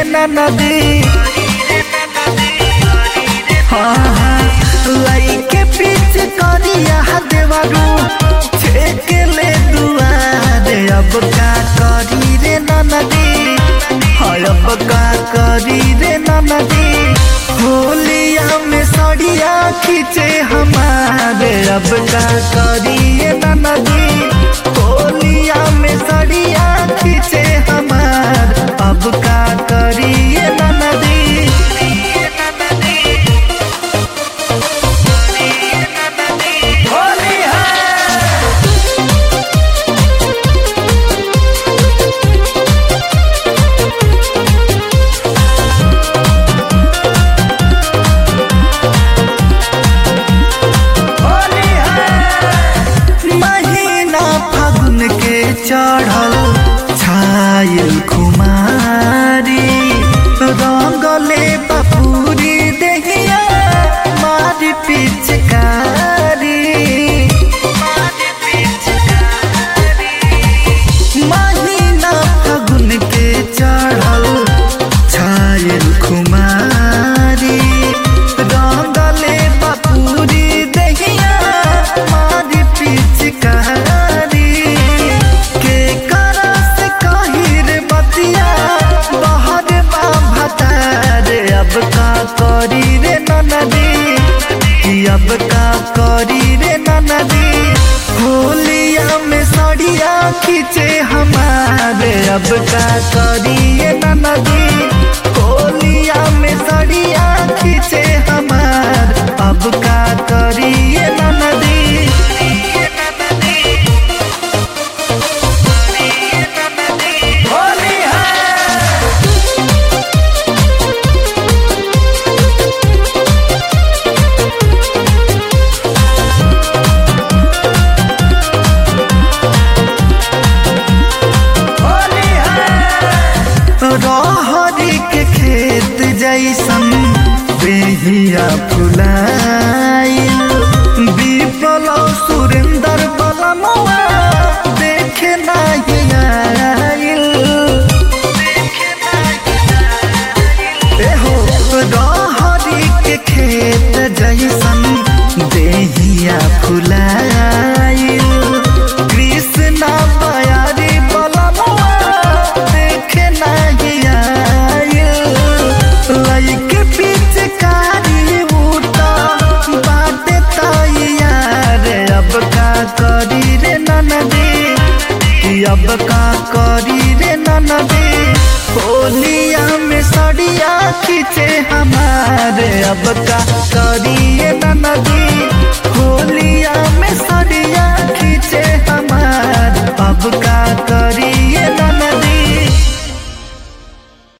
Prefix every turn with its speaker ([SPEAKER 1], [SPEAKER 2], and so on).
[SPEAKER 1] रे नदी हाँ हाँ लइके पीछ करिया देवरू छेक ले दुआरे अब का करी रे नदी हाँ अब का करी रे नदी होलिया में सड़िया खींचे हमारे अब का करिए नदी होलिया में सड़िया खींचे हमार अब का करिए नदी होली है होली है महीना फागुन के चढ़ल छायल खुमारी रंगले बपूरी देहिया मारी पिचकारी महीना फागुन के चढ़ल छायल खुमारी रंगले बपूरी देहिया मारी पिचकारी के करस कहिर बतिया बहर बा भतारे अब का करी रे नदी कि अब का करी रे नदी होलिया में सड़िया खींचे हमारे अब का करिए नदी होलिया में सड़िया खींचे हमार अब का करिए नदी होली है होली है रहरी के खेत जैसन बेहिया फुलाइल विपल सुरेंद्र बलमुआ देखे नाही आइल एहो रहरी के खेत जैसन देहिया फुलाइल कृष्णा बयारी बलमुआ देखे नाही आइल लइके पिचकारी उता बाटे तैयार अब का करी रे ननदी कि अब का करी रे ननदी होलिया में सड़िया खींचे हमारे अब का करी